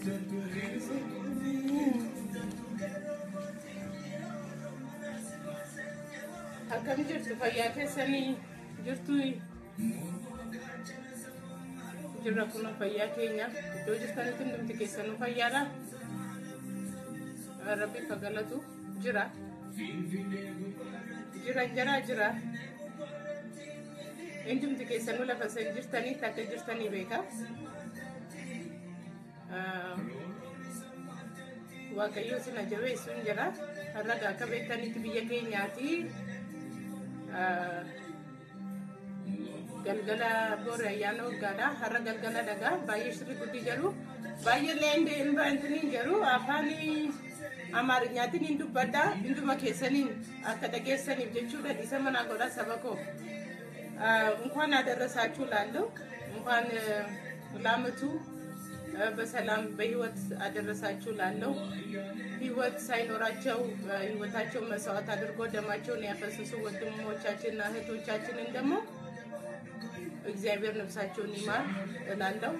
akkam jirtu fayyaa keessanii jirtu jirra kun fayyaa keenya iddoo jirtanitti hundumti keessanuu fayyaadha rabbi galatu jira jira jira jira hundumti keessanuu lafa san jirtanitti akka jirtanii beeka waaqayyo sina jabeessuun jira har'a akka beektanitti biyya keenyaati galgala boori ayyaana waggaadha har'a galgala dhagaa baay'ee shirri guddi jedhu baay'ee leende invaantiniin jedhu afaan amaarinyaatiin hin dubbadha hunduma keessaniin akka dhageessaniif jechuudha dhiisa manaa godha saba koo እንኳን አደረሳችሁ ላለሁ እንኳን ለአመቱ በሰላም በህይወት አደረሳችሁ ላለው ህይወት ሳይኖራቸው ህይወታቸውን መስዋዕት አድርጎ ደማቸውን ያፈሰሱ ወንድሞቻችንና እህቶቻችንን ደግሞ እግዚአብሔር ነፍሳቸውን ይማር እላለሁ።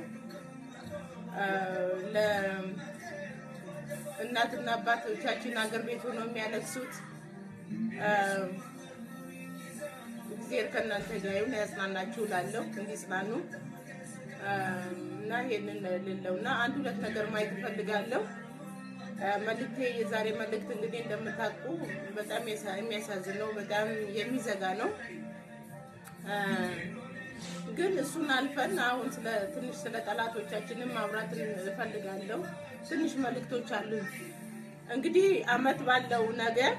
ለእናትና አባቶቻችን አገር ቤት ሆነው የሚያለቅሱት እግዚአብሔር ከእናንተ ጋር ይሁን፣ ያጽናናችሁ እላለሁ። እንዲጽናኑ እና ይሄንን ልለው እና አንድ ሁለት ነገር ማየት እፈልጋለሁ። መልክቴ የዛሬ መልእክት እንግዲህ እንደምታውቁ በጣም የሚያሳዝን ነው፣ በጣም የሚዘጋ ነው። ግን እሱን አልፈን አሁን ስለ ትንሽ ስለ ጠላቶቻችንም ማውራት እፈልጋለሁ። ትንሽ መልእክቶች አሉ። እንግዲህ አመት ባለው ነገር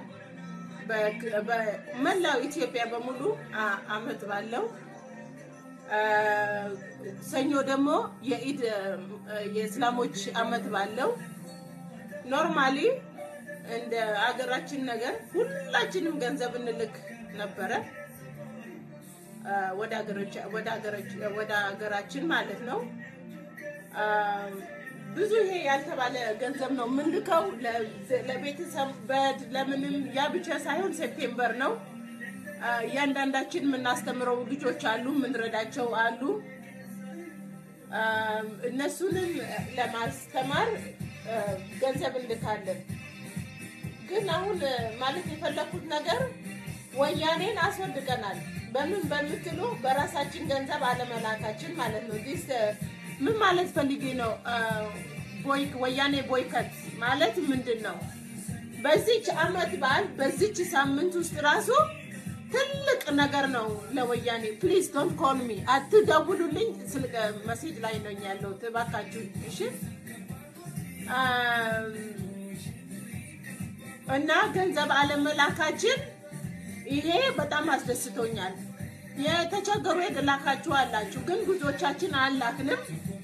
በመላው ኢትዮጵያ በሙሉ አመት ባለው ሰኞ ደግሞ የኢድ የእስላሞች አመት ባለው ኖርማሊ እንደ አገራችን ነገር ሁላችንም ገንዘብ እንልክ ነበረ ወደ ሀገራችን ማለት ነው። ብዙ ይሄ ያልተባለ ገንዘብ ነው የምንልከው ለቤተሰብ በድ ለምንም ያ ብቻ ሳይሆን ሴፕቴምበር ነው እያንዳንዳችን የምናስተምረው ልጆች አሉ፣ የምንረዳቸው አሉ። እነሱንም ለማስተማር ገንዘብ እንልካለን። ግን አሁን ማለት የፈለኩት ነገር ወያኔን አስወድቀናል። በምን በምትሉ በራሳችን ገንዘብ አለመላካችን ማለት ነው። ዲስ ምን ማለት ፈልጌ ነው? ወያኔ ቦይከት ማለት ምንድን ነው? በዚች አመት በዓል በዚች ሳምንት ውስጥ ራሱ ትልቅ ነገር ነው ለወያኔ። ፕሊዝ ዶንት ኮል ሚ አትደውሉልኝ። ስልክ መሴጅ ላይ ነው ያለው። እባካችሁ እሺ። እና ገንዘብ አለመላካችን ይሄ በጣም አስደስቶኛል። የተቸገሩ የላካችሁ አላችሁ፣ ግን ብዙዎቻችን አላክንም።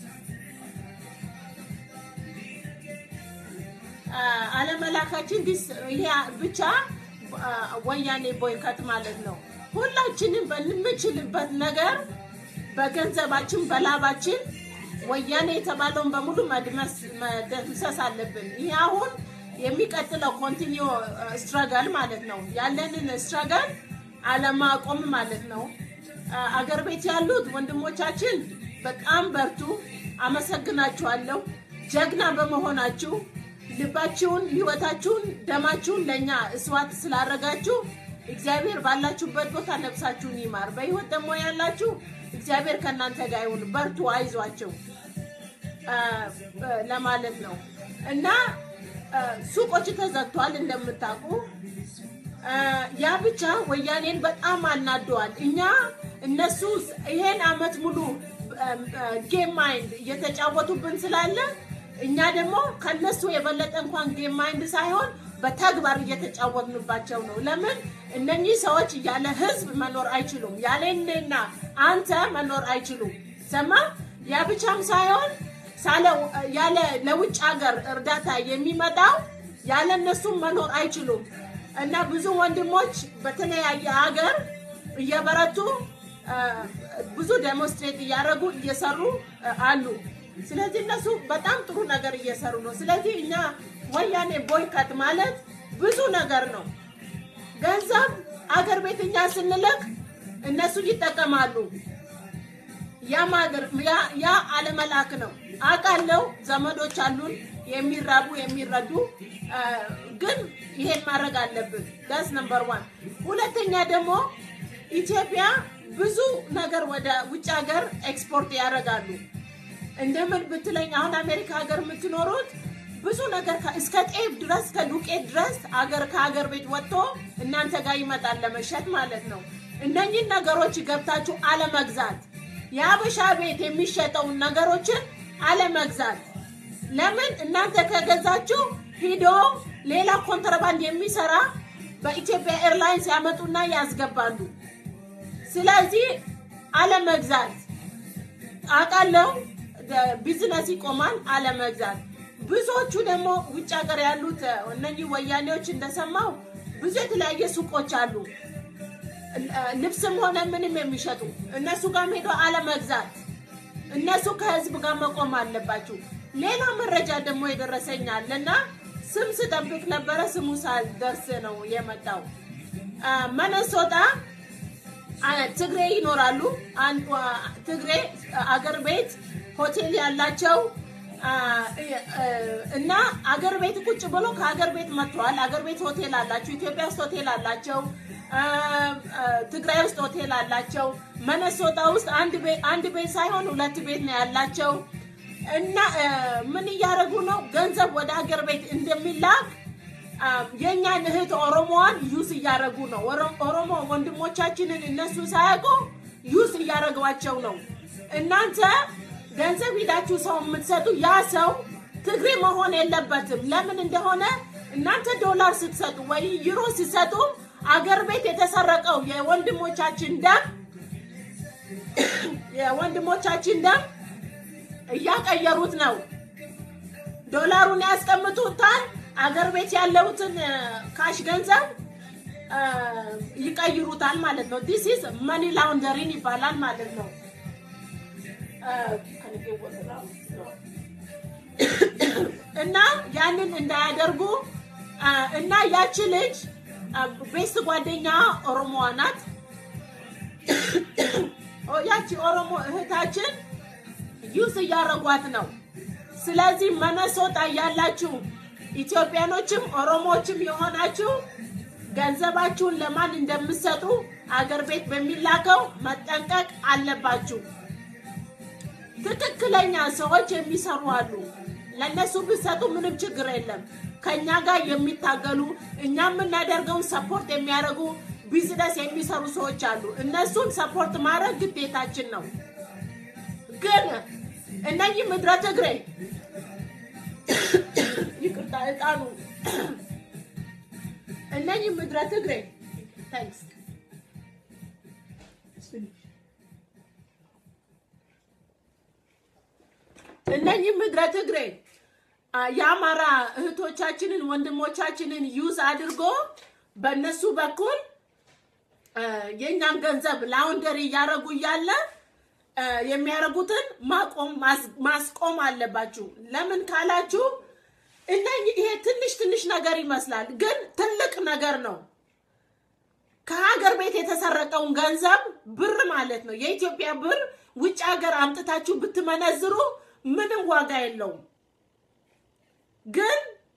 አለመላካችን ይሄ ብቻ ወያኔ ቦይከት ማለት ነው። ሁላችንም በምንችልበት ነገር በገንዘባችን በላባችን ወያኔ የተባለውን በሙሉ መደምሰስ አለብን። ይህ አሁን የሚቀጥለው ኮንቲኒዮ ስትረገል ማለት ነው። ያለንን ስትረገል አለማቆም ማለት ነው። አገር ቤት ያሉት ወንድሞቻችን በጣም በርቱ። አመሰግናችኋለሁ ጀግና በመሆናችሁ ልባችሁን፣ ህይወታችሁን፣ ደማችሁን ለእኛ እስዋት ስላረጋችሁ እግዚአብሔር ባላችሁበት ቦታ ነፍሳችሁን ይማር። በህይወት ደግሞ ያላችሁ እግዚአብሔር ከእናንተ ጋር ይሁን። በርቱ፣ አይዟቸው ለማለት ነው እና ሱቆች ተዘግቷል እንደምታውቁ። ያ ብቻ ወያኔን በጣም አናደዋል። እኛ እነሱ ይሄን አመት ሙሉ ጌም ማይንድ እየተጫወቱብን ስላለ እኛ ደግሞ ከነሱ የበለጠ እንኳን ጌም ማይንድ ሳይሆን በተግባር እየተጫወትንባቸው ነው። ለምን እነኚህ ሰዎች ያለ ህዝብ መኖር አይችሉም። ያለ እኔና አንተ መኖር አይችሉም። ሰማ ያ ብቻም ሳይሆን ያለ ለውጭ ሀገር እርዳታ የሚመጣው ያለ እነሱም መኖር አይችሉም እና ብዙ ወንድሞች በተለያየ ሀገር እየበረቱ ብዙ ዴሞንስትሬት እያደረጉ እየሰሩ አሉ። ስለዚህ እነሱ በጣም ጥሩ ነገር እየሰሩ ነው። ስለዚህ እኛ ወያኔ ቦይከት ማለት ብዙ ነገር ነው። ገንዘብ አገር ቤት እኛ ስንልክ እነሱ ይጠቀማሉ። ያ አለመላክ ነው። አውቃለሁ ዘመዶች አሉን የሚራቡ የሚረዱ አ፣ ግን ይሄን ማድረግ አለብን። ዳስ ነምበር ዋን። ሁለተኛ ደግሞ ኢትዮጵያ ብዙ ነገር ወደ ውጭ ሀገር ኤክስፖርት ያደርጋሉ። እንደምን ብትለኝ አሁን አሜሪካ ሀገር የምትኖሩት ብዙ ነገር ከ- እስከ ጤፍ ድረስ ከዱቄት ድረስ አገር ከሀገር ቤት ወጥቶ እናንተ ጋር ይመጣል ለመሸጥ ማለት ነው። እነኚህን ነገሮች ገብታችሁ አለመግዛት፣ የሀበሻ ቤት የሚሸጠውን ነገሮችን አለመግዛት። ለምን እናንተ ከገዛችሁ ሂዶ ሌላ ኮንትራባንድ የሚሰራ በኢትዮጵያ ኤርላይንስ ያመጡና ያስገባሉ። ስለዚህ አለመግዛት አውቃለሁ ቢዝነስ ይቆማል። አለመግዛት ብዙዎቹ ደግሞ ውጭ ሀገር ያሉት እነኚህ ወያኔዎች እንደሰማው ብዙ የተለያየ ሱቆች አሉ፣ ልብስም ሆነ ምንም የሚሸጡ እነሱ ጋር ሄዶ አለመግዛት። እነሱ ከህዝብ ጋር መቆም አለባችሁ። ሌላ መረጃ ደግሞ የደረሰኛል እና ስም ስጠብቅ ነበረ ስሙ ሳልደርስ ነው የመጣው መነሶጣ ትግሬ ይኖራሉ። አንዱ ትግሬ አገር ቤት ሆቴል ያላቸው እና አገር ቤት ቁጭ ብሎ ከአገር ቤት መጥተዋል። አገር ቤት ሆቴል አላቸው። ኢትዮጵያ ውስጥ ሆቴል አላቸው። ትግራይ ውስጥ ሆቴል አላቸው። መነሶጣ ውስጥ አንድ ቤት ሳይሆን ሁለት ቤት ነው ያላቸው እና ምን እያደረጉ ነው? ገንዘብ ወደ አገር ቤት እንደሚላክ የእኛን እህት ኦሮሞዋን ዩስ እያደረጉ ነው። ኦሮሞ ወንድሞቻችንን እነሱ ሳያውቁ ዩስ እያደረጓቸው ነው። እናንተ ገንዘብ ሂዳችሁ ሰው የምትሰጡ ያ ሰው ትግሬ መሆን የለበትም። ለምን እንደሆነ እናንተ ዶላር ስትሰጡ ወይ ዩሮ ስትሰጡ አገር ቤት የተሰረቀው የወንድሞቻችን ደም የወንድሞቻችን ደም እያቀየሩት ነው። ዶላሩን ያስቀምጡታል። አገር ቤት ያለውትን ካሽ ገንዘብ ይቀይሩታል ማለት ነው። ዲስ ኢዝ መኒ ላውንደሪን ይባላል ማለት ነው። እና ያንን እንዳያደርጉ እና ያቺ ልጅ ቤስት ጓደኛ ኦሮሞዋ ናት። ያቺ ኦሮሞ እህታችን ዩስ እያረጓት ነው። ስለዚህ መነሶጣ ያላችሁ ኢትዮጵያኖችም ኦሮሞዎችም የሆናችሁ ገንዘባችሁን ለማን እንደምትሰጡ አገር ቤት በሚላከው መጠንቀቅ አለባችሁ። ትክክለኛ ሰዎች የሚሰሩ አሉ። ለእነሱ ብትሰጡ ምንም ችግር የለም። ከእኛ ጋር የሚታገሉ እኛ የምናደርገውን ሰፖርት የሚያደርጉ ቢዝነስ የሚሰሩ ሰዎች አሉ። እነሱን ሰፖርት ማድረግ ግዴታችን ነው። ግን እነኚህ ምድረ ትግሬ ይቅርታ እጣኑ እነኚህ ምድረ ትግሬ ታንክስ እነኚህ ምድረ ትግሬ የአማራ እህቶቻችንን ወንድሞቻችንን ዩዝ አድርጎ በእነሱ በኩል የእኛን ገንዘብ ላውንደሪ እያደረጉ እያለ የሚያደርጉትን ማቆም ማስቆም አለባችሁ። ለምን ካላችሁ እነኚህ ይሄ ትንሽ ትንሽ ነገር ይመስላል፣ ግን ትልቅ ነገር ነው። ከሀገር ቤት የተሰረቀውን ገንዘብ ብር ማለት ነው የኢትዮጵያ ብር ውጭ ሀገር አምጥታችሁ ብትመነዝሩ ምንም ዋጋ የለውም። ግን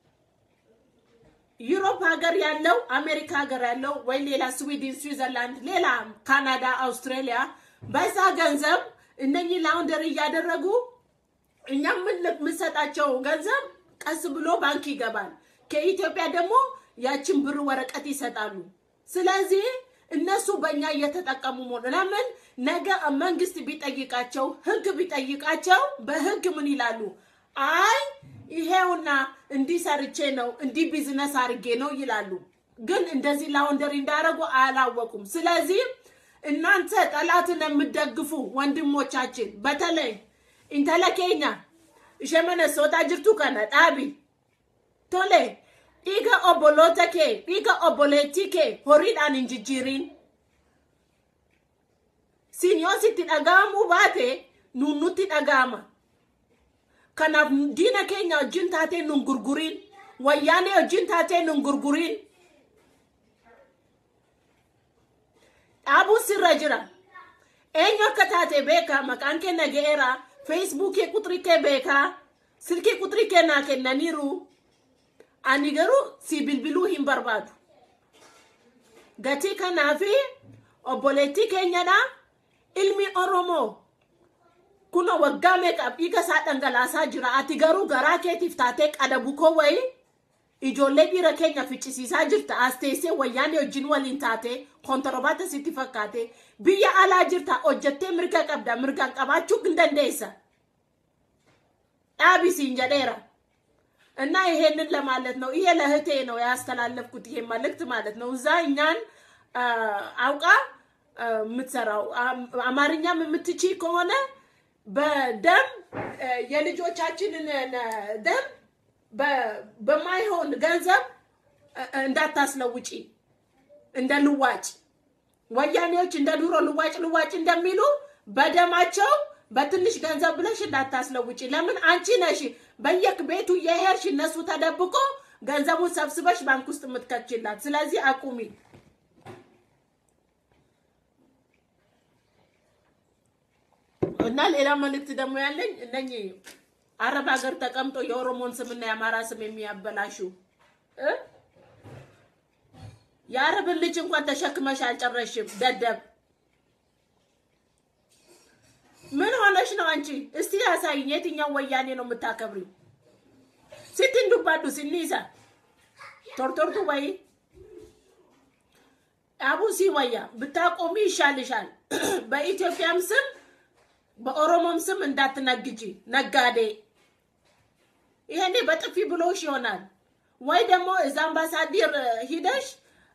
ዩሮፕ ሀገር ያለው አሜሪካ ሀገር ያለው ወይ ሌላ ስዊድን፣ ስዊዘርላንድ፣ ሌላ ካናዳ፣ አውስትራሊያ በዛ ገንዘብ እነኚህ ላውንደሪ እያደረጉ እኛ የምንሰጣቸው ገንዘብ ቀስ ብሎ ባንክ ይገባል። ከኢትዮጵያ ደግሞ ያችን ብር ወረቀት ይሰጣሉ። ስለዚህ እነሱ በእኛ እየተጠቀሙ መሆኑ ለምን ነገ መንግስት ቢጠይቃቸው ህግ ቢጠይቃቸው በህግ ምን ይላሉ? አይ ይሄውና እንዲህ ሰርቼ ነው እንዲህ ቢዝነስ አድርጌ ነው ይላሉ። ግን እንደዚህ ላውንደሪ እንዳደረጉ አላወቁም። ስለዚህ እናንተ ጠላትን የምትደግፉ ወንድሞቻችን በተለይ ኢንተለኬኛ ishemene soota jirtu kana dhaabi tole dhiiga obboloota kee dhiiga obboleettii kee horiidhaan hin jijjiiriin siin yoo sitti dhaga'amuu baate nuun nutti dhaga'ama kanaaf diina keenya wajjin taatee nun gurguriin wayyaanee wajjin taatee nun gurguriin dhaabuun sirra jira eenyu akka taate beeka maqaan kee naga'eera feesbuukii qutrii kee beekaa silkii qutrii kee naa kennaniiru ani garuu si bilbiluu hin barbaadu gatii kanaafi obboleettii keenyadha ilmi oromoo kuna waggaa meeqaaf dhiiga isaa dhangalaasaa jira ati garuu garaa keetiif taatee qadabu koo wayii ijoollee dhiira keenya ficcisiisaa jirta as teessee wayyaanee wajjin waliin taate kontoroobaata sitti fakkaate biyya alaa jirta hojjettee mirga qabda mirgaan qabaachuu hin dandeessa dhaabisiin jedheera እና ይሄንን ለማለት ነው። ይሄ ለእህቴ ነው ያስተላለፍኩት ይሄ መልእክት ማለት ነው። እዛ እኛን አውቃ የምትሰራው አማርኛም የምትቺ ከሆነ በደም የልጆቻችንን ደም በማይሆን ገንዘብ እንዳታስለውጪ እንደ ልዋጭ ወያኔዎች እንደ ድሮ ልዋጭ ልዋጭ እንደሚሉ በደማቸው በትንሽ ገንዘብ ብለሽ እንዳታስለውጪ። ለምን አንቺ ነሽ በየክ ቤቱ የሄድሽ እነሱ ተደብቆ ገንዘቡን ሰብስበሽ ባንክ ውስጥ የምትከችላት። ስለዚህ አቁሚ። እና ሌላ መልእክት ደግሞ ያለኝ እነኚህ አረብ ሀገር ተቀምጦ የኦሮሞን ስምና የአማራ ስም የሚያበላሹ የአረብን ልጅ እንኳን ተሸክመሽ አልጨረሽም። ደደብ ምን ሆነሽ ነው አንቺ? እስቲ ያሳይኝ። የትኛው ወያኔ ነው የምታከብሪው? ሲትንዱባዱ ሲኒሳ ቶርቶርቱ ወይ አቡ ሲወያ ብታቆሚ ይሻልሻል። በኢትዮጵያም ስም በኦሮሞም ስም እንዳትነግጂ ነጋዴ። ይሄኔ በጥፊ ብሎሽ ይሆናል ወይ ደግሞ እዛ አምባሳደር ሂደሽ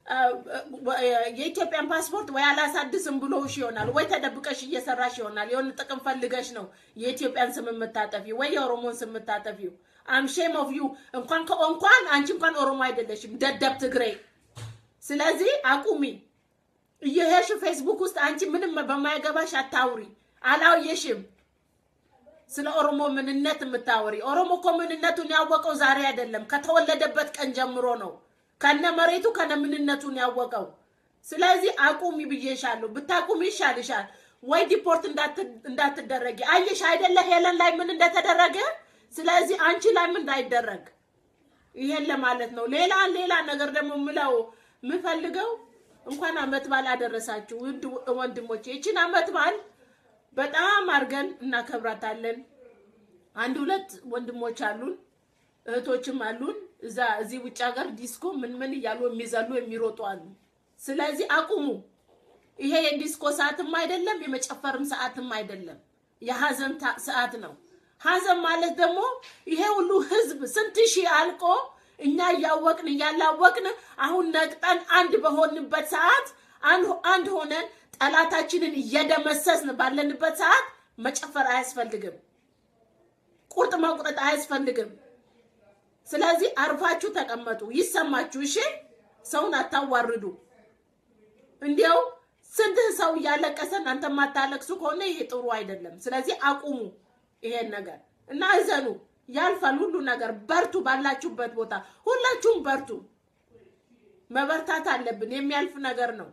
የኢትዮጵያን ፓስፖርት ወይ አላሳድስም ብሎሽ ይሆናል ወይ ተደብቀሽ እየሰራሽ ይሆናል። የሆነ ጥቅም ፈልገሽ ነው የኢትዮጵያን ስም የምታጠፊው ወይ የኦሮሞን ስም የምታጠፊው። አምሼም ኦፍ ዩ እንኳን ከእንኳን አንቺ እንኳን ኦሮሞ አይደለሽም ደደብ ትግሬ። ስለዚህ አቁሚ። እየሄድሽ ፌስቡክ ውስጥ አንቺ ምንም በማይገባሽ አታውሪ። አላየሽም ስለ ኦሮሞ ምንነት የምታወሪ። ኦሮሞ እኮ ምንነቱን ያወቀው ዛሬ አይደለም፣ ከተወለደበት ቀን ጀምሮ ነው ከነ መሬቱ ከነ ምንነቱን ያወቀው። ስለዚህ አቁሚ ብዬሻለሁ። ብታቁሚ ይሻልሻል። ወይ ዲፖርት እንዳትደረጊ። አየሽ አይደለ ሄለን ላይ ምን እንደተደረገ። ስለዚህ አንቺ ላይ ምን እንዳይደረግ ይሄን ለማለት ነው። ሌላ ሌላ ነገር ደግሞ ምለው የምፈልገው እንኳን አመት በዓል አደረሳችሁ ውድ ወንድሞቼ። ይችን አመት በዓል በጣም አድርገን እናከብራታለን። አንድ ሁለት ወንድሞች አሉን እህቶችም አሉን እዛ እዚህ ውጭ ሀገር ዲስኮ ምን ምን እያሉ የሚዘሉ የሚሮጡ አሉ። ስለዚህ አቁሙ። ይሄ የዲስኮ ሰዓትም አይደለም፣ የመጨፈርም ሰዓትም አይደለም፣ የሀዘን ሰዓት ነው። ሀዘን ማለት ደግሞ ይሄ ሁሉ ህዝብ ስንት ሺህ አልቆ እኛ እያወቅን እያላወቅን አሁን ነቅጠን አንድ በሆንበት ሰዓት አንድ ሆነን ጠላታችንን እየደመሰስን ባለንበት ሰዓት መጨፈር አያስፈልግም። ቁርጥ መቁረጥ አያስፈልግም። ስለዚህ አርፋችሁ ተቀመጡ፣ ይሰማችሁ። እሺ፣ ሰውን አታዋርዱ። እንዲያው ስንት ሰው እያለቀሰ እናንተ የማታለቅሱ ከሆነ ይሄ ጥሩ አይደለም። ስለዚህ አቁሙ ይሄን ነገር እና እዘኑ። ያልፋል ሁሉ ነገር። በርቱ፣ ባላችሁበት ቦታ ሁላችሁም በርቱ። መበርታት አለብን። የሚያልፍ ነገር ነው።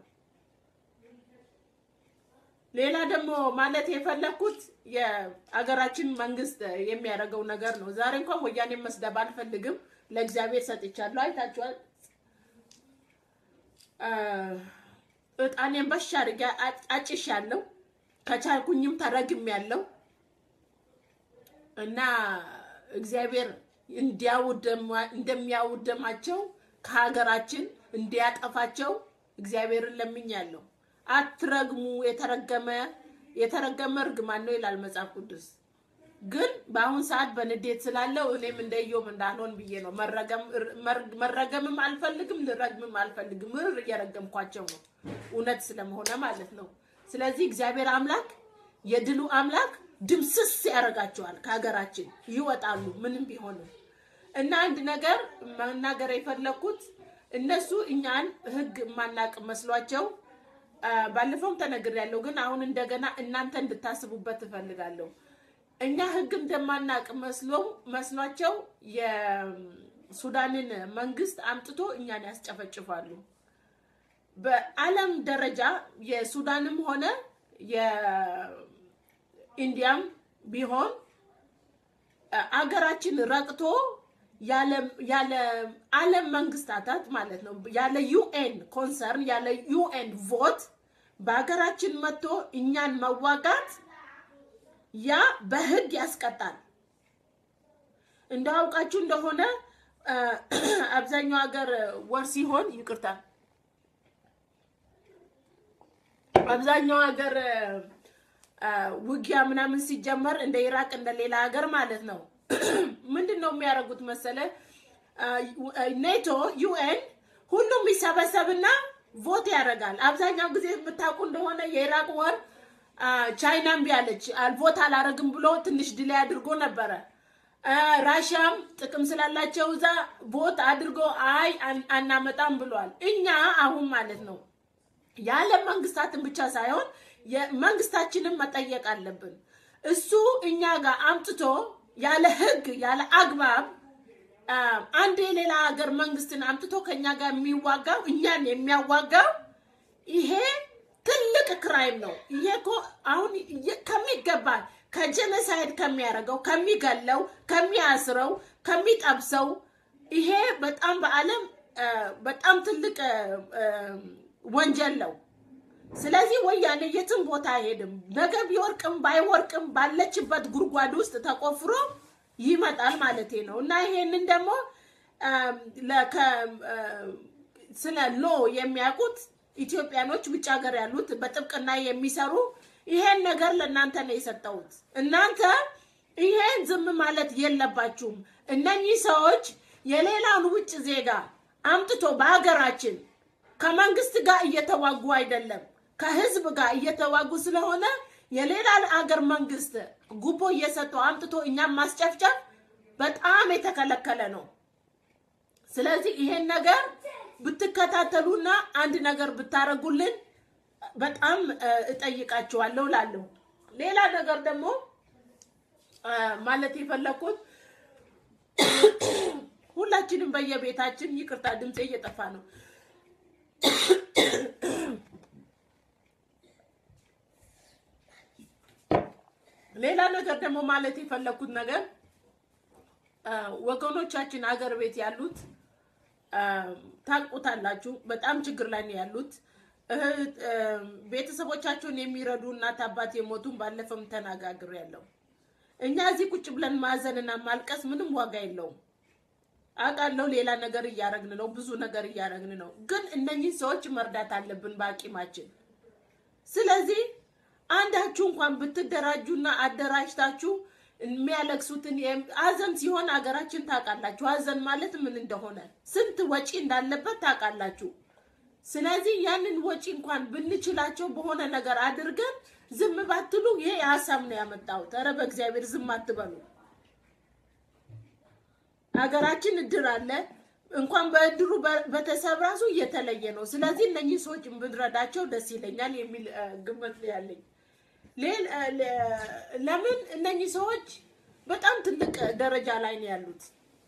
ሌላ ደግሞ ማለት የፈለኩት የአገራችን መንግስት የሚያደርገው ነገር ነው። ዛሬ እንኳን ወያኔ መስደብ አልፈልግም፣ ለእግዚአብሔር ሰጥቻለሁ። አይታችኋል። እጣኔን በሻ አድርጌ አጭሻለሁ። ከቻልኩኝም ተረግሜያለሁ እና እግዚአብሔር እንደሚያውደማቸው ከሀገራችን እንዲያጠፋቸው እግዚአብሔርን ለምኛለሁ። አትረግሙ። የተረገመ የተረገመ እርግማን ነው ይላል መጽሐፍ ቅዱስ። ግን በአሁን ሰዓት በንዴት ስላለው እኔም እንደ ኢዮብ እንዳልሆን ብዬ ነው። መረገምም አልፈልግም፣ ልረግምም አልፈልግም። ምር እየረገምኳቸው ነው እውነት ስለመሆነ ማለት ነው። ስለዚህ እግዚአብሔር አምላክ የድሉ አምላክ ድምስስ ያደርጋቸዋል። ከሀገራችን ይወጣሉ ምንም ቢሆንም እና አንድ ነገር መናገር የፈለኩት እነሱ እኛን ህግ የማናቅ መስሏቸው ባለፈውም ተነግሬያለሁ፣ ግን አሁን እንደገና እናንተ እንድታስቡበት እፈልጋለሁ። እኛ ህግ እንደማናቅ መስሎ መስሏቸው የሱዳንን መንግስት አምጥቶ እኛን ያስጨፈጭፋሉ። በዓለም ደረጃ የሱዳንም ሆነ የኢንዲያም ቢሆን አገራችን ረቅቶ ያለ ዓለም መንግስታታት ማለት ነው ያለ ዩኤን ኮንሰርን ያለ ዩኤን ቮት በሀገራችን መጥቶ እኛን መዋጋት ያ በህግ ያስቀጣል። እንዳውቃችሁ እንደሆነ አብዛኛው ሀገር ወር ሲሆን ይቅርታ፣ አብዛኛው ሀገር ውጊያ ምናምን ሲጀመር እንደ ኢራቅ እንደ ሌላ ሀገር ማለት ነው ምንድን ነው የሚያደርጉት መሰለ? ኔቶ ዩኤን ሁሉም ይሰበሰብና ቮት ያደርጋል። አብዛኛው ጊዜ የምታውቁ እንደሆነ የኢራቅ ወር ቻይና እምቢ አለች፣ ቮት አላረግም ብሎ ትንሽ ድላይ አድርጎ ነበረ። ራሽያም ጥቅም ስላላቸው እዛ ቮት አድርጎ አይ አናመጣም ብሏል። እኛ አሁን ማለት ነው የዓለም መንግስታትን ብቻ ሳይሆን መንግስታችንን መጠየቅ አለብን። እሱ እኛ ጋር አምጥቶ ያለ ህግ ያለ አግባብ አንድ የሌላ ሀገር መንግስትን አምጥቶ ከኛ ጋር የሚዋጋው እኛን የሚያዋጋው ይሄ ትልቅ ክራይም ነው። ይሄ እኮ አሁን ከሚገባ ከጀነሳይድ ከሚያደርገው ከሚገለው፣ ከሚያስረው፣ ከሚጠብሰው ይሄ በጣም በዓለም በጣም ትልቅ ወንጀል ነው። ስለዚህ ወያኔ የትም ቦታ አይሄድም። ነገ ቢወርቅም ባይወርቅም ባለችበት ጉድጓድ ውስጥ ተቆፍሮ ይመጣል ማለት ነው እና ይሄንን ደግሞ ስለ ሎ የሚያውቁት ኢትዮጵያኖች ውጭ ሀገር ያሉት በጥብቅና የሚሰሩ ይሄን ነገር ለእናንተ ነው የሰጠሁት። እናንተ ይሄን ዝም ማለት የለባችሁም። እነኚህ ሰዎች የሌላውን ውጭ ዜጋ አምጥቶ በሀገራችን ከመንግስት ጋር እየተዋጉ አይደለም ከህዝብ ጋር እየተዋጉ ስለሆነ የሌላ አገር መንግስት ጉቦ እየሰጠው አምጥቶ እኛም ማስጨፍጨፍ በጣም የተከለከለ ነው። ስለዚህ ይሄን ነገር ብትከታተሉና አንድ ነገር ብታረጉልን በጣም እጠይቃችኋለሁ ላለሁ። ሌላ ነገር ደግሞ ማለት የፈለኩት ሁላችንም በየቤታችን ይቅርታ፣ ድምፄ እየጠፋ ነው። ሌላ ነገር ደግሞ ማለት የፈለኩት ነገር ወገኖቻችን አገር ቤት ያሉት ታውቁታላችሁ፣ በጣም ችግር ላይ ነው ያሉት። ቤተሰቦቻቸውን የሚረዱ እናት አባት የሞቱን ባለፈም ተነጋግር ያለው እኛ እዚህ ቁጭ ብለን ማዘንና ማልቀስ ምንም ዋጋ የለውም። አውቃለሁ ሌላ ነገር እያረግን ነው፣ ብዙ ነገር እያረግን ነው። ግን እነኚህ ሰዎች መርዳት አለብን በአቂማችን። ስለዚህ አንዳችሁ እንኳን ብትደራጁና አደራጅታችሁ የሚያለቅሱትን ሀዘን ሲሆን ሀገራችን ታውቃላችሁ። ሀዘን ማለት ምን እንደሆነ ስንት ወጪ እንዳለበት ታውቃላችሁ። ስለዚህ ያንን ወጪ እንኳን ብንችላቸው በሆነ ነገር አድርገን ዝም ባትሉ፣ ይሄ ሀሳብ ነው ያመጣሁት። ኧረ በእግዚአብሔር ዝም አትበሉ። ሀገራችን እድር አለ። እንኳን በእድሩ በተሰብ ራሱ እየተለየ ነው። ስለዚህ እነኚህ ሰዎች ብንረዳቸው ደስ ይለኛል የሚል ግምት ያለኝ። ለምን እነኚህ ሰዎች በጣም ትልቅ ደረጃ ላይ ነው ያሉት።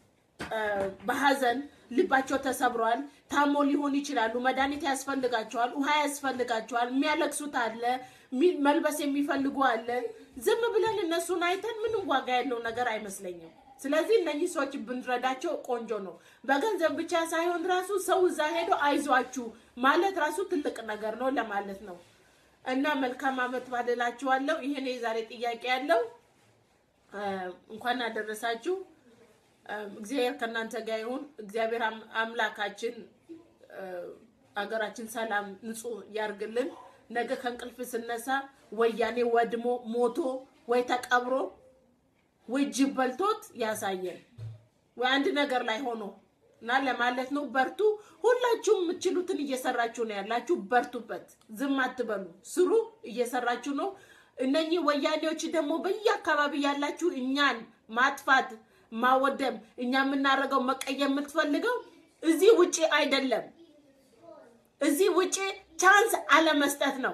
በሀዘን ልባቸው ተሰብሯል። ታሞ ሊሆን ይችላሉ። መድኃኒት ያስፈልጋቸዋል። ውሃ ያስፈልጋቸዋል። የሚያለቅሱት አለ፣ መልበስ የሚፈልጉ አለ። ዝም ብለን እነሱን አይተን ምንም ዋጋ ያለው ነገር አይመስለኝም። ስለዚህ እነኚህ ሰዎች ብንረዳቸው ቆንጆ ነው። በገንዘብ ብቻ ሳይሆን ራሱ ሰው እዛ ሄዶ አይዟችሁ ማለት ራሱ ትልቅ ነገር ነው ለማለት ነው። እና መልካም አመት ባደላችኋለሁ። ይሄን የዛሬ ጥያቄ ያለው እንኳን አደረሳችሁ። እግዚአብሔር ከእናንተ ጋር ይሁን። እግዚአብሔር አምላካችን አገራችን ሰላም፣ ንጹህ ያርግልን። ነገ ከእንቅልፍ ስነሳ ወያኔ ወድሞ ሞቶ ወይ ተቀብሮ ወይ ጅብ በልቶት ያሳየን ወይ አንድ ነገር ላይ ሆኖ እና ለማለት ነው። በርቱ። ሁላችሁም የምትችሉትን እየሰራችሁ ነው ያላችሁ። በርቱበት፣ ዝም አትበሉ፣ ስሩ። እየሰራችሁ ነው። እነኚህ ወያኔዎች ደግሞ በየአካባቢ ያላችሁ እኛን ማጥፋት ማወደም፣ እኛ የምናደርገው መቀየም የምትፈልገው እዚህ ውጪ አይደለም። እዚህ ውጪ ቻንስ አለመስጠት ነው።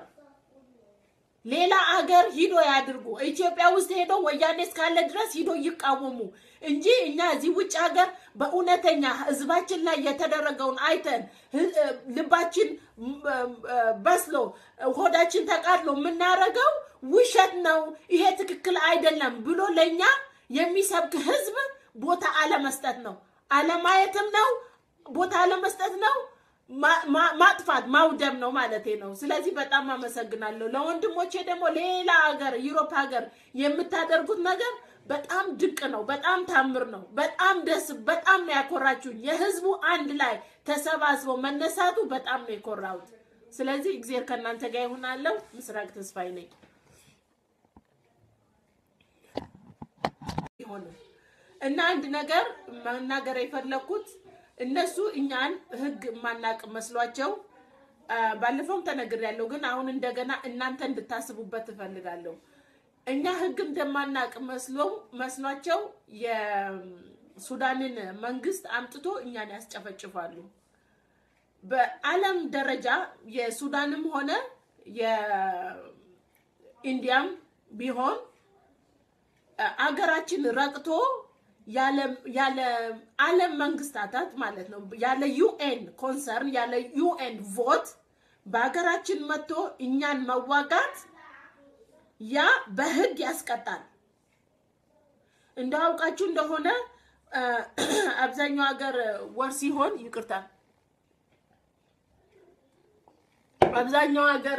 ሌላ አገር ሂዶ ያድርጉ። ኢትዮጵያ ውስጥ ሄዶ ወያኔ እስካለ ድረስ ሂዶ ይቃወሙ። እንጂ እኛ እዚህ ውጭ ሀገር በእውነተኛ ህዝባችን ላይ የተደረገውን አይተን ልባችን በስሎ ሆዳችን ተቃጥሎ የምናደርገው ውሸት ነው፣ ይሄ ትክክል አይደለም ብሎ ለእኛ የሚሰብክ ህዝብ ቦታ አለመስጠት ነው፣ አለማየትም ነው፣ ቦታ አለመስጠት ነው፣ ማጥፋት ማውደም ነው ማለት ነው። ስለዚህ በጣም አመሰግናለሁ። ለወንድሞቼ ደግሞ ሌላ ሀገር ዩሮፕ ሀገር የምታደርጉት ነገር በጣም ድንቅ ነው። በጣም ታምር ነው። በጣም ደስ በጣም ነው ያኮራችሁኝ። የህዝቡ አንድ ላይ ተሰባስበው መነሳቱ በጣም ነው የኮራሁት። ስለዚህ እግዚአብሔር ከእናንተ ጋር ይሆናለሁ። ምስራቅ ተስፋዬ ነኝ። ይሆን እና አንድ ነገር መናገር የፈለኩት እነሱ እኛን ህግ የማናቅ መስሏቸው ባለፈውም ተነግሬያለሁ፣ ግን አሁን እንደገና እናንተ እንድታስቡበት እፈልጋለሁ። እኛ ህግ እንደማናቅ መስሎ መስሏቸው የሱዳንን መንግስት አምጥቶ እኛን ያስጨፈጭፋሉ። በዓለም ደረጃ የሱዳንም ሆነ የኢንዲያም ቢሆን አገራችን ረቅቶ ያለ ዓለም መንግስታታት ማለት ነው ያለ ዩኤን ኮንሰርን ያለ ዩኤን ቮት በሀገራችን መጥቶ እኛን መዋጋት ያ በህግ ያስቀጣል። እንዳውቃችሁ እንደሆነ አብዛኛው ሀገር ወር ሲሆን ይቅርታ፣ አብዛኛው ሀገር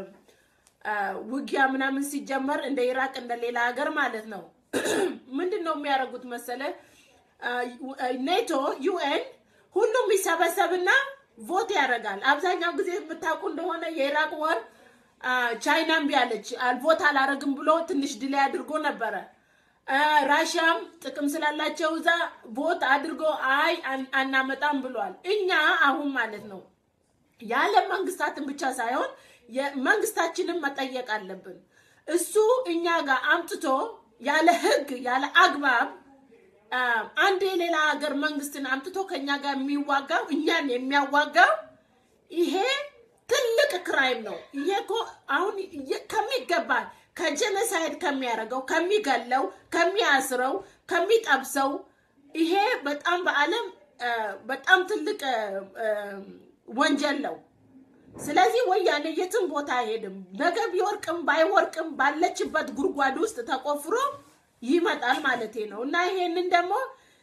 ውጊያ ምናምን ሲጀመር እንደ ኢራቅ እንደ ሌላ ሀገር ማለት ነው ምንድን ነው የሚያደርጉት መሰለ? ኔቶ ዩኤን ሁሉም ይሰበሰብና ቮት ያደርጋል። አብዛኛው ጊዜ የምታውቁ እንደሆነ የኢራቅ ወር ቻይና እምቢ አለች፣ ቮት አላረግም ብሎ ትንሽ ድላይ አድርጎ ነበረ። ራሽያም ጥቅም ስላላቸው እዛ ቮት አድርጎ አይ አናመጣም ብሏል። እኛ አሁን ማለት ነው የዓለም መንግስታትን ብቻ ሳይሆን መንግስታችንን መጠየቅ አለብን። እሱ እኛ ጋር አምጥቶ ያለ ህግ ያለ አግባብ አንድ የሌላ ሀገር መንግስትን አምጥቶ ከኛ ጋር የሚዋጋው እኛን የሚያዋጋው ይሄ ትልቅ ክራይም ነው። ይሄ እኮ አሁን ከሚገባ ከጀነሳይድ ከሚያደርገው ከሚገለው፣ ከሚያስረው፣ ከሚጠብሰው ይሄ በጣም በዓለም በጣም ትልቅ ወንጀል ነው። ስለዚህ ወያኔ የትም ቦታ አይሄድም። ነገ ቢወርቅም ባይወርቅም ባለችበት ጉድጓድ ውስጥ ተቆፍሮ ይመጣል ማለቴ ነው። እና ይሄንን ደግሞ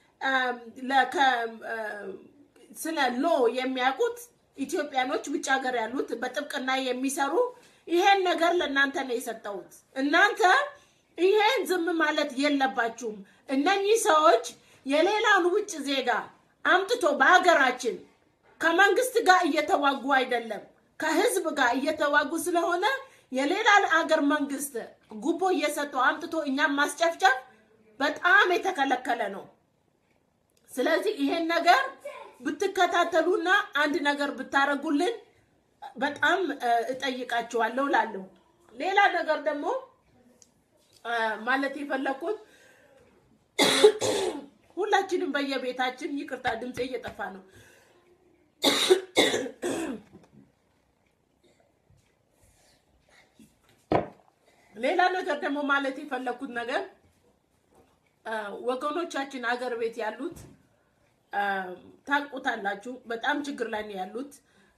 ስለ ሎ የሚያውቁት ኢትዮጵያኖች ውጭ ሀገር ያሉት በጥብቅና የሚሰሩ ይሄን ነገር ለእናንተ ነው የሰጠሁት። እናንተ ይሄን ዝም ማለት የለባችሁም። እነኚህ ሰዎች የሌላውን ውጭ ዜጋ አምጥቶ በሀገራችን ከመንግስት ጋር እየተዋጉ አይደለም ከህዝብ ጋር እየተዋጉ ስለሆነ የሌላ አገር መንግስት ጉቦ እየሰጠው አምጥቶ እኛም ማስጨፍጨፍ በጣም የተከለከለ ነው። ስለዚህ ይሄን ነገር ብትከታተሉና አንድ ነገር ብታረጉልን በጣም እጠይቃችኋለሁ ላለሁ። ሌላ ነገር ደግሞ ማለት የፈለኩት ሁላችንም በየቤታችን ይቅርታ፣ ድምፄ እየጠፋ ነው። ሌላ ነገር ደግሞ ማለት የፈለኩት ነገር ወገኖቻችን አገር ቤት ያሉት ታውቁታላችሁ፣ በጣም ችግር ላይ ነው ያሉት።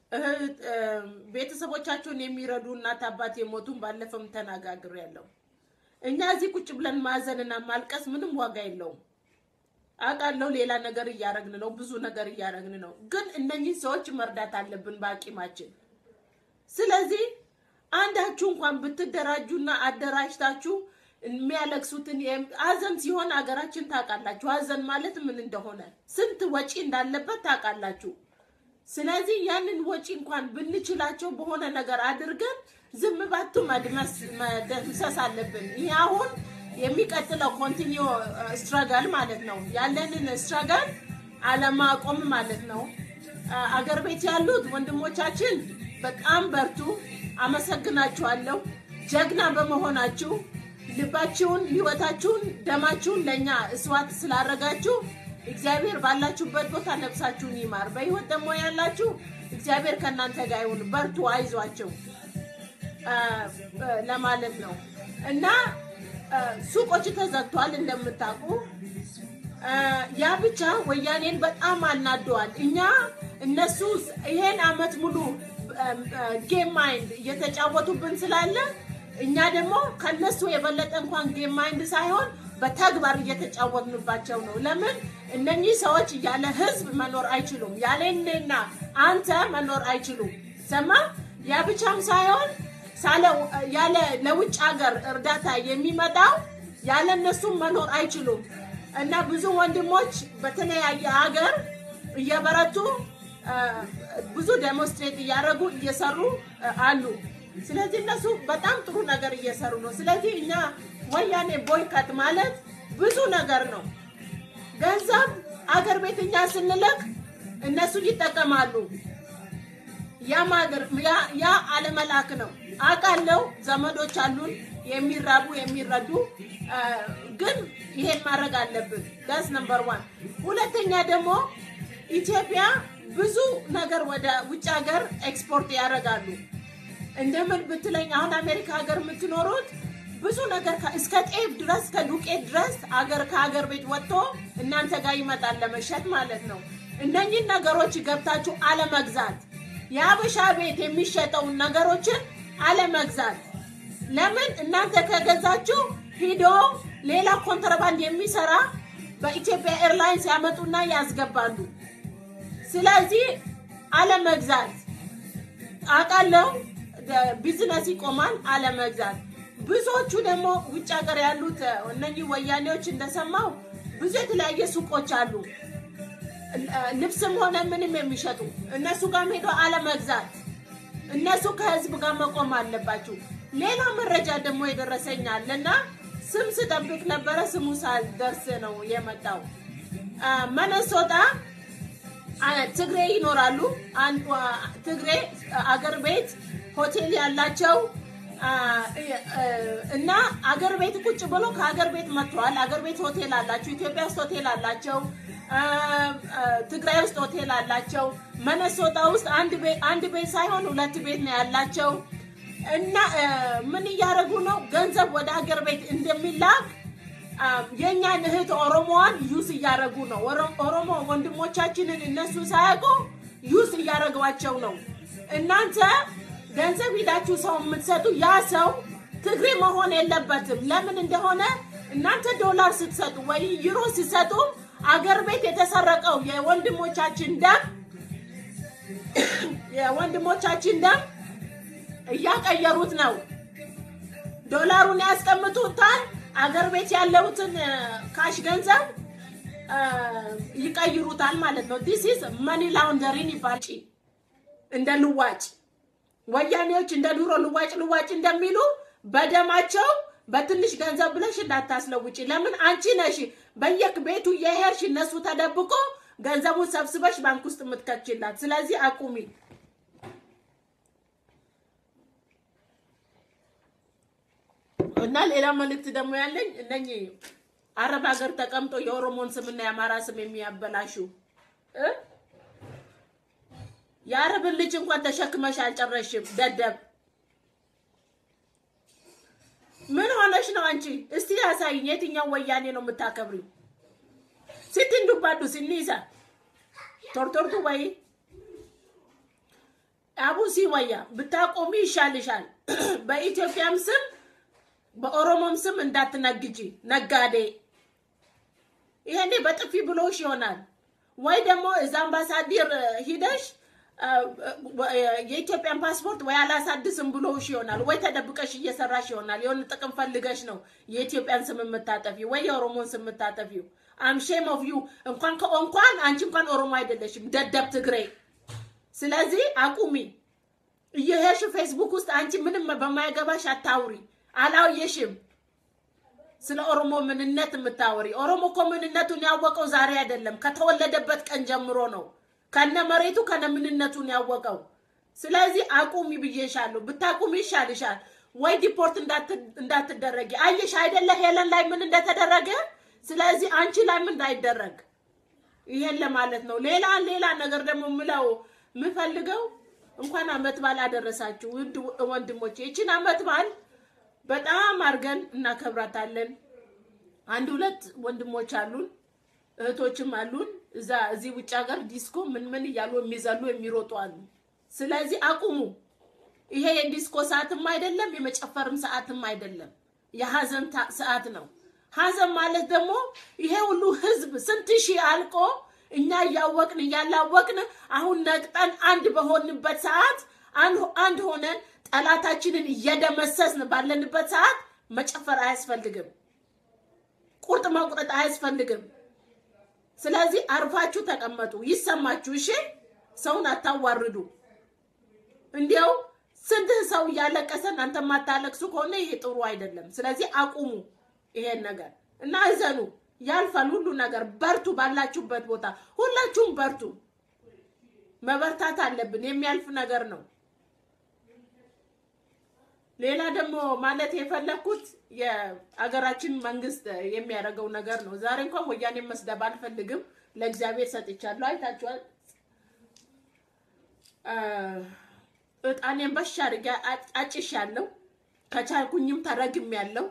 ቤተሰቦቻቸውን የሚረዱ እናት አባት የሞቱን ባለፈም ተነጋግሬያለሁ። እኛ እዚህ ቁጭ ብለን ማዘንና ማልቀስ ምንም ዋጋ የለውም። አውቃለሁ ሌላ ነገር እያረግን ነው፣ ብዙ ነገር እያረግን ነው። ግን እነኚህ ሰዎች መርዳት አለብን በአቂማችን። ስለዚህ አንዳችሁ እንኳን ብትደራጁና አደራጅታችሁ የሚያለቅሱትን ሀዘን ሲሆን ሀገራችን ታውቃላችሁ። ሀዘን ማለት ምን እንደሆነ ስንት ወጪ እንዳለበት ታውቃላችሁ። ስለዚህ ያንን ወጪ እንኳን ብንችላቸው በሆነ ነገር አድርገን ዝም ባቱ መድመስ መደምሰስ አለብን። ይህ አሁን የሚቀጥለው ኮንቲኒዮ ስትረገል ማለት ነው። ያለንን ስትረገል አለማቆም ማለት ነው። አገር ቤት ያሉት ወንድሞቻችን በጣም በርቱ። አመሰግናችኋለሁ። ጀግና በመሆናችሁ ልባችሁን፣ ህይወታችሁን፣ ደማችሁን ለእኛ እስዋት ስላረጋችሁ እግዚአብሔር ባላችሁበት ቦታ ነፍሳችሁን ይማር። በህይወት ደግሞ ያላችሁ እግዚአብሔር ከእናንተ ጋር ይሁን። በርቱ፣ አይዟቸው ለማለት ነው እና ሱቆች ተዘግቷል እንደምታውቁ። ያ ብቻ ወያኔን በጣም አናደዋል። እኛ እነሱ ይሄን አመት ሙሉ ጌም ማይንድ እየተጫወቱብን ስላለ እኛ ደግሞ ከነሱ የበለጠ እንኳን ጌም ማይንድ ሳይሆን በተግባር እየተጫወትንባቸው ነው። ለምን እነኚህ ሰዎች ያለ ህዝብ መኖር አይችሉም። ያለ እኔና አንተ መኖር አይችሉም። ሰማ ያ ብቻም ሳይሆን ያለ ለውጭ ሀገር እርዳታ የሚመጣው ያለ እነሱም መኖር አይችሉም እና ብዙ ወንድሞች በተለያየ ሀገር እየበረቱ ብዙ ዴሞንስትሬት እያደረጉ እየሰሩ አሉ። ስለዚህ እነሱ በጣም ጥሩ ነገር እየሰሩ ነው። ስለዚህ እኛ ወያኔ ቦይከት ማለት ብዙ ነገር ነው። ገንዘብ አገር ቤት እኛ ስንልክ እነሱ ይጠቀማሉ። ያ አለመላክ ነው። አውቃለሁ፣ ዘመዶች አሉን የሚራቡ የሚረዱ፣ ግን ይሄን ማድረግ አለብን። ዳስ ነምበር ዋን። ሁለተኛ ደግሞ ኢትዮጵያ ብዙ ነገር ወደ ውጭ ሀገር ኤክስፖርት ያደርጋሉ። እንደምን ብትለኝ አሁን አሜሪካ ሀገር የምትኖሩት ብዙ ነገር እስከ ጤፍ ድረስ ከዱቄት ድረስ አገር ከሀገር ቤት ወጥቶ እናንተ ጋር ይመጣል ለመሸጥ ማለት ነው። እነኚህን ነገሮች ገብታችሁ አለመግዛት፣ የአበሻ ቤት የሚሸጠውን ነገሮችን አለመግዛት። ለምን እናንተ ከገዛችሁ ሂዶ ሌላ ኮንትራባንድ የሚሰራ በኢትዮጵያ ኤርላይንስ ያመጡና ያስገባሉ። ስለዚህ አለመግዛት አውቃለሁ፣ ቢዝነስ ይቆማል። አለመግዛት ብዙዎቹ ደግሞ ውጭ ሀገር ያሉት እነኚህ ወያኔዎች እንደሰማው ብዙ የተለያየ ሱቆች አሉ፣ ልብስም ሆነ ምንም የሚሸጡ እነሱ ጋር ሄዶ አለመግዛት። እነሱ ከህዝብ ጋር መቆም አለባችሁ። ሌላ መረጃ ደግሞ የደረሰኛል እና ስም ስጠብቅ ነበረ፣ ስሙ ሳልደርስ ነው የመጣው። መነሶጣ ትግሬ ይኖራሉ። ትግሬ አገር ቤት ሆቴል ያላቸው እና አገር ቤት ቁጭ ብሎ ከአገር ቤት መጥተዋል። አገር ቤት ሆቴል አላቸው። ኢትዮጵያ ውስጥ ሆቴል አላቸው። ትግራይ ውስጥ ሆቴል አላቸው። መነሶጣ ውስጥ አንድ ቤት ሳይሆን ሁለት ቤት ነው ያላቸው። እና ምን እያደረጉ ነው? ገንዘብ ወደ አገር ቤት እንደሚላክ የእኛን እህት ኦሮሞዋን ዩስ እያደረጉ ነው። ኦሮሞ ወንድሞቻችንን እነሱ ሳያውቁ ዩስ እያደረጓቸው ነው። እናንተ ገንዘብ ሂዳችሁ ሰው የምትሰጡ ያ ሰው ትግሬ መሆን የለበትም። ለምን እንደሆነ እናንተ ዶላር ስትሰጡ ወይ ዩሮ ስትሰጡ አገር ቤት የተሰረቀው የወንድሞቻችን ደም የወንድሞቻችን ደም እያቀየሩት ነው። ዶላሩን ያስቀምጡታል። አገር ቤት ያለውትን ካሽ ገንዘብ ይቀይሩታል ማለት ነው። ዲስ ኢዝ መኒ ላውንደሪን ይባል እንደ ልዋጭ ወያኔዎች እንደ ድሮ ልዋጭ ልዋጭ እንደሚሉ በደማቸው በትንሽ ገንዘብ ብለሽ እንዳታስለውጪ። ለምን አንቺ ነሽ በየክ ቤቱ የሄድሽ እነሱ ተደብቆ ገንዘቡን ሰብስበሽ ባንክ ውስጥ የምትከችላት። ስለዚህ አቁሚ። እና ሌላ መልእክት ደግሞ ያለኝ እነኚህ አረብ ሀገር ተቀምጦ የኦሮሞን ስምና የአማራ ስም የሚያበላሹ የአረብን ልጅ እንኳን ተሸክመሽ አልጨረሽም። ደደብ ምን ሆነሽ ነው አንቺ? እስቲ ያሳይኝ። የትኛው ወያኔ ነው የምታከብሪው? ሲትንዱባዱ ሲኒሳ ቶርቶርቱ ወይ አቡሲ ወያ ብታቆሚ ይሻልሻል። በኢትዮጵያም ስም በኦሮሞም ስም እንዳትነግጂ ነጋዴ። ይሄኔ በጥፊ ብሎሽ ይሆናል ወይ ደግሞ እዛ አምባሳደር ሂደሽ የኢትዮጵያን ፓስፖርት ወይ አላሳድስም ብሎሽ ይሆናል ወይ ተደብቀሽ እየሰራሽ ይሆናል። የሆነ ጥቅም ፈልገሽ ነው የኢትዮጵያን ስም የምታጠፊ ወይ የኦሮሞን ስም የምታጠፊው። አምሼም ኦፍ ዩ እንኳን እንኳን አንቺ እንኳን ኦሮሞ አይደለሽም ደደብ ትግሬ። ስለዚህ አቁሚ። እየሄድሽ ፌስቡክ ውስጥ አንቺ ምንም በማይገባሽ አታውሪ። አላየሽም ስለ ኦሮሞ ምንነት የምታወሪ። ኦሮሞ እኮ ምንነቱን ያወቀው ዛሬ አይደለም፣ ከተወለደበት ቀን ጀምሮ ነው ከነ መሬቱ ከነ ምንነቱን ያወቀው። ስለዚህ አቁሚ ብዬሻለሁ። ብታቁሚ ይሻልሻል። ወይ ዲፖርት እንዳትደረጊ። አየሽ አይደለ ሄለን ላይ ምን እንደተደረገ። ስለዚህ አንቺ ላይ ምን እንዳይደረግ ይሄን ለማለት ነው። ሌላ ሌላ ነገር ደግሞ ምለው የምፈልገው እንኳን አመት በዓል አደረሳችሁ ውድ ወንድሞቼ። ይችን አመት በዓል በጣም አድርገን እናከብራታለን። አንድ ሁለት ወንድሞች አሉን እህቶችም አሉን እዛ እዚህ ውጭ ሀገር ዲስኮ ምን ምን እያሉ የሚዘሉ የሚሮጡ አሉ። ስለዚህ አቁሙ። ይሄ የዲስኮ ሰዓትም አይደለም፣ የመጨፈርም ሰዓትም አይደለም። የሀዘን ታ- ሰዓት ነው። ሀዘን ማለት ደግሞ ይሄ ሁሉ ህዝብ ስንት ሺህ አልቆ እኛ እያወቅን እያላወቅን አሁን ነቅጠን አንድ በሆንበት ሰዓት አንድ- አንድ ሆነን ጠላታችንን እየደመሰስን ባለንበት ሰዓት መጨፈር አያስፈልግም። ቁርጥ መቁረጥ አያስፈልግም። ስለዚህ አርፋችሁ ተቀመጡ፣ ይሰማችሁ። እሺ፣ ሰውን አታዋርዱ። እንዲያው ስንት ሰው እያለቀሰ እናንተ የማታለቅሱ ከሆነ ይሄ ጥሩ አይደለም። ስለዚህ አቁሙ ይሄን ነገር እና እዘኑ። ያልፋል ሁሉ ነገር። በርቱ፣ ባላችሁበት ቦታ ሁላችሁም በርቱ። መበርታት አለብን። የሚያልፍ ነገር ነው። ሌላ ደግሞ ማለት የፈለኩት የአገራችን መንግስት የሚያደርገው ነገር ነው። ዛሬ እንኳን ወያኔ መስደብ አልፈልግም፣ ለእግዚአብሔር ሰጥቻለሁ። አይታችኋል። አ፣ እጣኔን በሻ አድርጌ አጭሻለሁ። ከቻልኩኝም ተረግሜያለሁ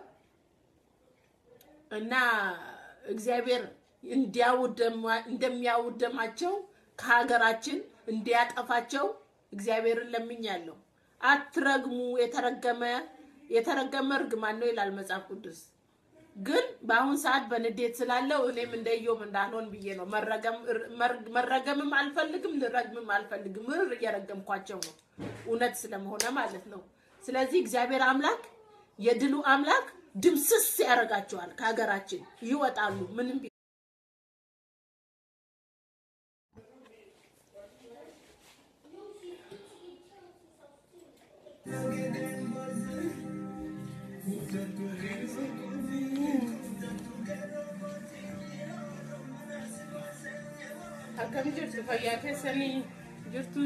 እና እግዚአብሔር እንዲያውደማ- እንደሚያውደማቸው ከሀገራችን እንዲያጠፋቸው እግዚአብሔርን ለምኛለሁ። አትረግሙ፣ የተረገመ የተረገመ እርግማን ነው ይላል መጽሐፍ ቅዱስ። ግን በአሁን ሰዓት በንዴት ስላለው እኔም እንደ ኢዮብ እንዳልሆን ብዬ ነው። መረገም መር- መረገምም አልፈልግም፣ ልረግምም አልፈልግም። ምር እየረገምኳቸው ነው እውነት ስለመሆነ ማለት ነው። ስለዚህ እግዚአብሔር አምላክ የድሉ አምላክ ድምስስ ያደርጋቸዋል። ከሀገራችን ይወጣሉ። ምንም ቢ- akkam jirtu fayyaa keessanii jirtu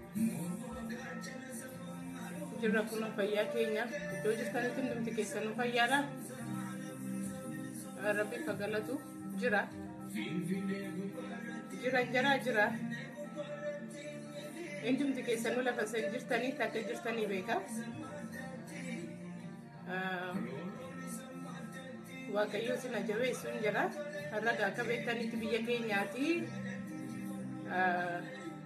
jirra kun fayyaa keenya iddoo jirtanitti hundumti keessanuu fayyaadha rabbi fagalatu jira jira jira jira hundumti keessanuu lafa san jirtanitti akka jirtanii beeka Ah, waaqayyo sina jabeessuun jira har'a akka beektanitti biyya keenyaati Ah,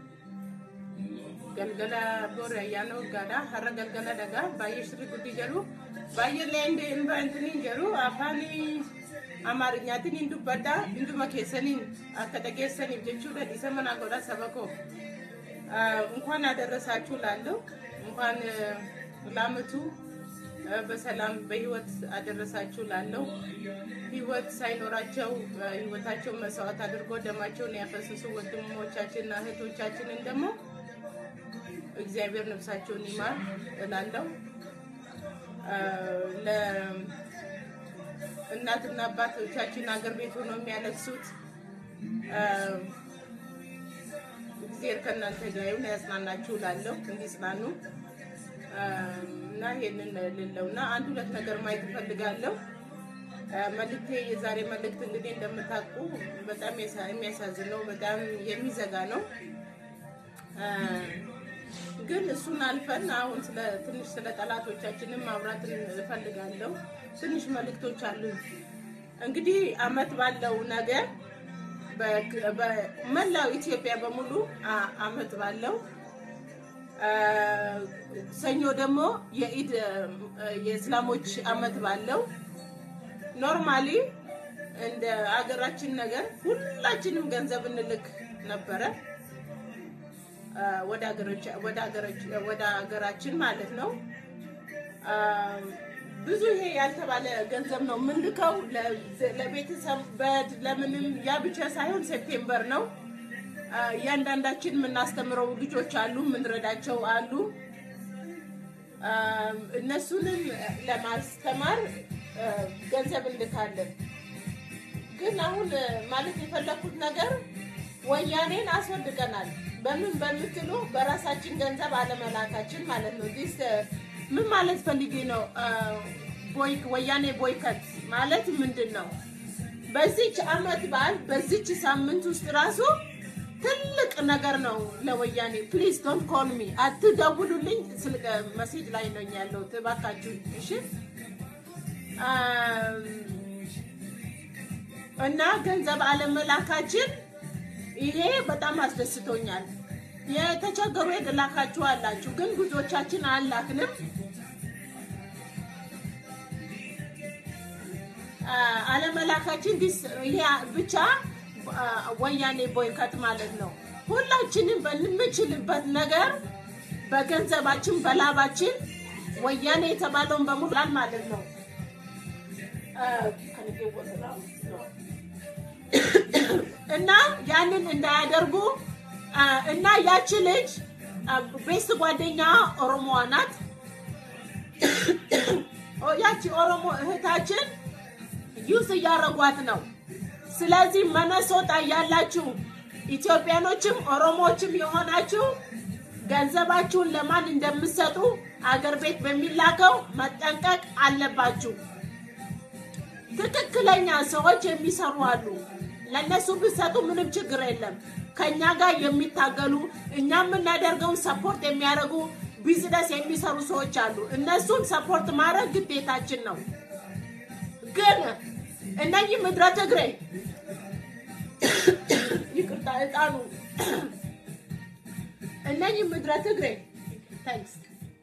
galgala boori ayyaana waggaadha har'a galgala dhagaa baay'ee sirri guddi jedhu baay'eellee hin intiniin jedhu afaan amaarinyaatiin hin dubbadha hunduma keessaniin akka dhageessaniif jechuudha dhiisa manaa godha saba koo Ah, እንኳን አደረሳችሁ ላለው እንኳን ላመቱ በሰላም በህይወት አደረሳችሁ ላለው ህይወት ሳይኖራቸው ህይወታቸው መስዋዕት አድርጎ ደማቸውን ያፈሰሱ ወንድሞቻችንና እህቶቻችንን ደግሞ እግዚአብሔር ነፍሳቸውን ይማር እላለሁ። ለእናትና አባቶቻችን አገር ቤት ሆነው የሚያለቅሱት እግዚአብሔር ከእናንተ ጋር ይሁን፣ ያጽናናችሁ እላለሁ። እንዲጽናኑ እና ይሄንን ልለው እና አንድ ሁለት ነገር ማየት እፈልጋለሁ። መልክቴ የዛሬ መልእክት እንግዲህ እንደምታውቁ በጣም የሳ- የሚያሳዝን ነው፣ በጣም የሚዘጋ ነው። ግን እሱን አልፈን አሁን ስለ ትንሽ ስለ ጠላቶቻችንም ማውራት እፈልጋለሁ። ትንሽ መልእክቶች አሉ። እንግዲህ አመት ባለው ነገር በ- በመላው ኢትዮጵያ በሙሉ አ- አመት ባለው ሰኞ ደግሞ የኢድ የእስላሞች አመት ባለው ኖርማሊ እንደ አገራችን ነገር ሁላችንም ገንዘብ እንልክ ነበረ አ፣ ወደ አገሮች- ወደ አገሮች- ወደ ሀገራችን ማለት ነው። አ፣ ብዙ ይሄ ያልተባለ ገንዘብ ነው የምንልከው ለ- ለቤተሰብ በድ ለምንም ያ ብቻ ሳይሆን ሴፕቴምበር ነው አ፣ እያንዳንዳችን የምናስተምረው ልጆች አሉ፣ የምንረዳቸው አሉ። አ፣ እነሱንም ለማስተማር አ፣ ገንዘብ እንልካለን። ግን አሁን አ፣ ማለት የፈለኩት ነገር ወያኔን አስወድቀናል። በምን በምትሉ በራሳችን ገንዘብ አለመላካችን ማለት ነው። ዲስ ምን ማለት ፈልጌ ነው? አ፣ ቦይ ወያኔ ቦይከት ማለት ምንድን ነው? በዚች አመት በዓል በዚች ሳምንት ውስጥ ራሱ ትልቅ ነገር ነው ለወያኔ። ፕሊዝ ዶንት ኮል ሚ አትደውሉልኝ። ስልክ መሴጅ ላይ ነኝ ያለሁት እባካችሁ። እሺ አም፣ እና ገንዘብ አለመላካችን ይሄ በጣም አስደስቶኛል። የተቸገሩ የላካችሁ አላችሁ፣ ግን ብዙዎቻችን አላክንም። አለመላካችን ይሄ ብቻ ወያኔ ቦይከት ማለት ነው። ሁላችንም በምንችልበት ነገር በገንዘባችን በላባችን ወያኔ የተባለውን በሙሉ ማለት ነው እና ያንን እንዳያደርጉ እና ያቺ ልጅ ቤስት ጓደኛ ኦሮሞዋ ናት። ያቺ ኦሮሞ እህታችን ዩስ እያረጓት ነው። ስለዚህ መነሶጣ ያላችሁ ኢትዮጵያኖችም ኦሮሞዎችም የሆናችሁ ገንዘባችሁን ለማን እንደምትሰጡ አገር ቤት በሚላከው መጠንቀቅ አለባችሁ። ትክክለኛ ሰዎች የሚሰሩ አሉ። ለእነሱ ብትሰጡ ምንም ችግር የለም። ከእኛ ጋር የሚታገሉ እኛ የምናደርገውን ሰፖርት የሚያደርጉ ቢዝነስ የሚሰሩ ሰዎች አሉ። እነሱን ሰፖርት ማድረግ ግዴታችን ነው። ግን እነኚህ ምድረ ትግሬ ይቅርታ፣ እጣኑ እነኚህ ምድረ ትግሬ ታንክስ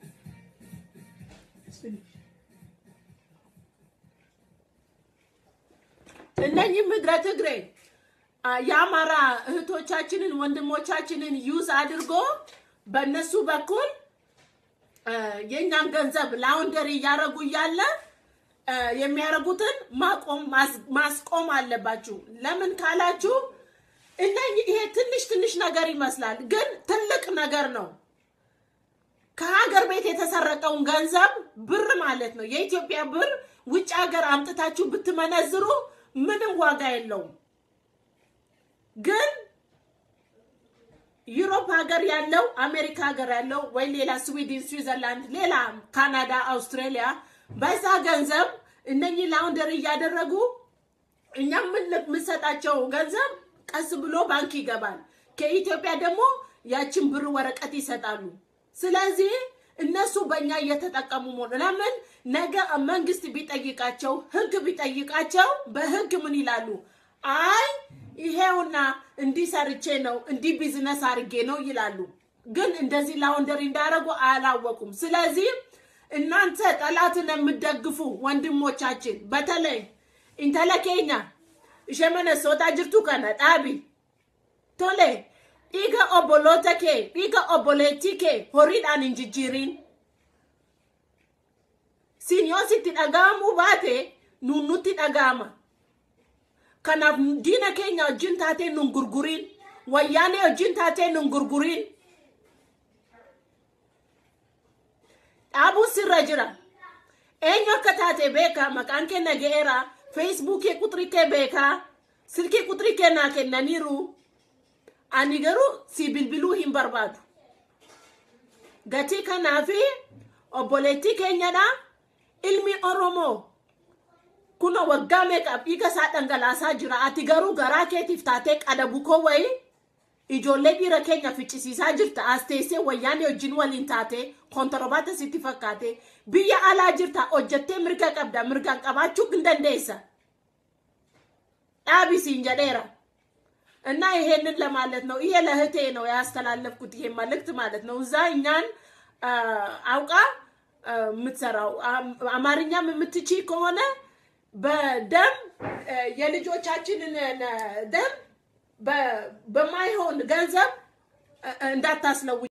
እነኚህ ምድረ ትግሬ የአማራ እህቶቻችንን ወንድሞቻችንን ዩዝ አድርጎ በእነሱ በኩል የእኛን ገንዘብ ላውንደሪ እያደረጉ እያለ የሚያደርጉትን ማቆም ማስቆም አለባችሁ። ለምን ካላችሁ እነኚህ ይሄ ትንሽ ትንሽ ነገር ይመስላል፣ ግን ትልቅ ነገር ነው። ከሀገር ቤት የተሰረቀውን ገንዘብ ብር ማለት ነው የኢትዮጵያ ብር ውጭ ሀገር አምጥታችሁ ብትመነዝሩ ምንም ዋጋ የለውም። ግን ዩሮፕ ሀገር ያለው አሜሪካ ሀገር ያለው ወይ ሌላ ስዊድን፣ ስዊዘርላንድ፣ ሌላ ካናዳ፣ አውስትራሊያ በዛ ገንዘብ እነኚህ ላውንደሪ እያደረጉ እኛ የምንሰጣቸው ገንዘብ ቀስ ብሎ ባንክ ይገባል። ከኢትዮጵያ ደግሞ ያችን ብር ወረቀት ይሰጣሉ። ስለዚህ እነሱ በእኛ እየተጠቀሙ መሆኑ ለምን ነገ መንግስት ቢጠይቃቸው ህግ ቢጠይቃቸው በህግ ምን ይላሉ? አይ ይሄውና እንዲህ ሰርቼ ነው እንዲህ ቢዝነስ አድርጌ ነው ይላሉ። ግን እንደዚህ ላውንደሪ እንዳደረጉ አላወቁም። ስለዚህ እናንተ ጠላትን የምትደግፉ ወንድሞቻችን በተለይ ኢንተለኬኛ ishemene soota jirtu kana dhaabi tole dhiiga obboloota kee dhiiga obboleettii kee horiidhaan hin jijjiiriin siin yoo sitti dhaga'amuu baate nuun nutti dhaga'ama kanaaf diina keenya wajjin taatee nun gurguriin wayyaanee wajjin taatee nun gurguriin dhaabuun sirra jira eenyu akka taate beeka maqaan kee naga'eera feesbuukii quxurii kee beekaa silkii quxurii kee naa kennaniiru ani garuu si bilbiluu hin barbaadu gatii kanaafi obboleettii keenyadha ilmi oromoo kuna waggaa meeqaaf dhiiga isaa dhangalaasaa jira ati garuu garaa keetiif taatee qadabukoo wayii ijoollee dhiira keenya ficcisiisaa jirta as teessee wayyaanee wajjin waliin taate kontoroobaata sitti fakkaate biyya alaa jirta hojjettee mirga qabda mirgaan qabaachuu hin dandeessa ዳቢሲን ጀዴራ እና ይሄንን ለማለት ነው። ይሄ ለእህቴ ነው ያስተላለፍኩት ይሄ መልእክት ማለት ነው። እዛ እኛን አውቃ የምትሰራው አማርኛም የምትቺ ከሆነ በደም የልጆቻችንን ደም በማይሆን ገንዘብ እንዳታስለው